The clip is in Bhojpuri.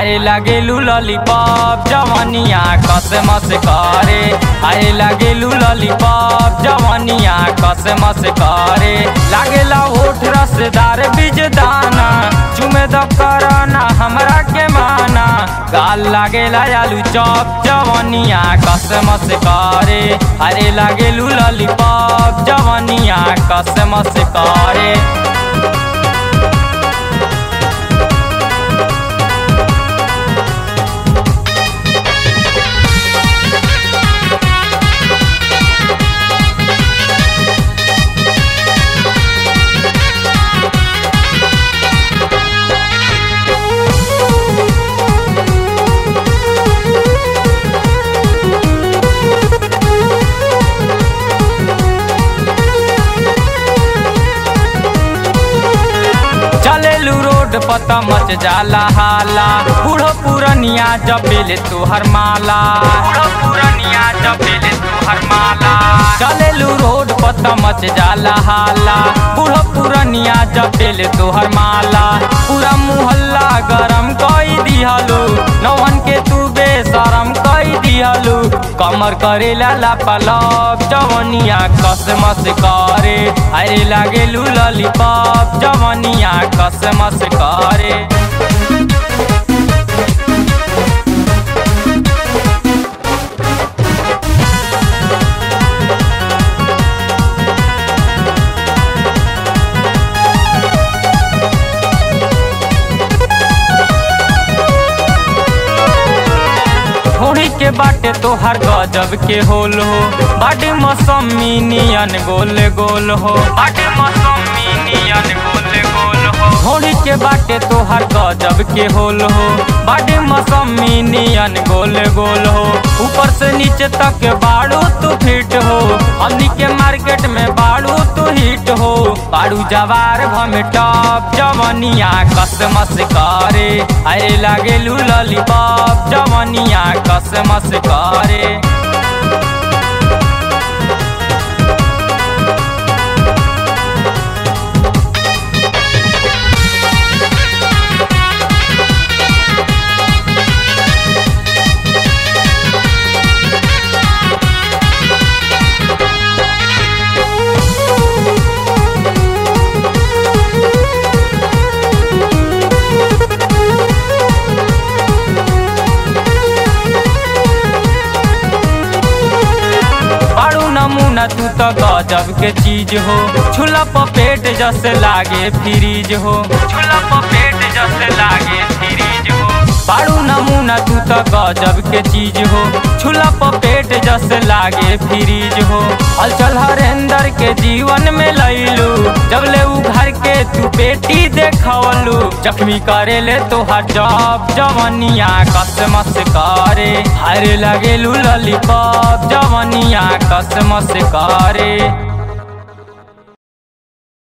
अरे लागेलू लॉलीपॉप जवानिया कसमस करे अरे लागेलू लॉलीपॉप जवानिया कसमस करे लागेला होठ रसदार बीज दाना चुमे द करना हमरा के माना गाल लागेला आलू चॉप जवानिया कसमस करे अरे लागेलू लॉलीपॉप जवानिया कसमस करे चलेलू रोड पता मच जाला हाला बूढ़ो पुरनिया जपेले तुहर माला बूढ़ो पुरनिया जपेले तुहर माला चलेलू रोड पता मच जाला हाला बूढ़ो पुरनिया जपेले तुहर माला पूरा मुहल्ला गरम कई दिहलू नौहन के तू बेशरम कई दिहलू कमर करे लाला पलब जवनिया कसमस करे अरे लागेलू लॉलीपॉप जवनिया कसमस करे होड़ी के बाटे तोहर गजब के होल हो बाटे मौसमी नियन गोल गोल हो बाटे मौसमी नियन गोल गोल हो होड़ी के बाटे तोहर गजब के होल हो बाटे मौसमी नियन गोल गोल हो ऊपर से नीचे तक बाड़ू तू फिट हो हमनी के मार्केट में बाड़ू तू हिट हो बाड़ू जवार भमे टॉप जवनिया कसमस करे अरे लागेलू लॉलीपॉप जवनिया कसमस करे बाड़ू नमूना तू तो गजब के चीज हो छुला पेट जस लागे फ्रीज हो छुला पेट जस लागे फ्रीज हो बाड़ू नमूना तू तो गजब के चीज हो छुला पेट जस लागे फ्रीज हो हलचल हरेंदर के जीवन में लैलू जब ले उ घर के तू बेटी देखवलू जख्मी करे ले तो हर जब जवनिया कसमस करे हरे लगेलू लॉलीपॉप जवनिया कसमस करे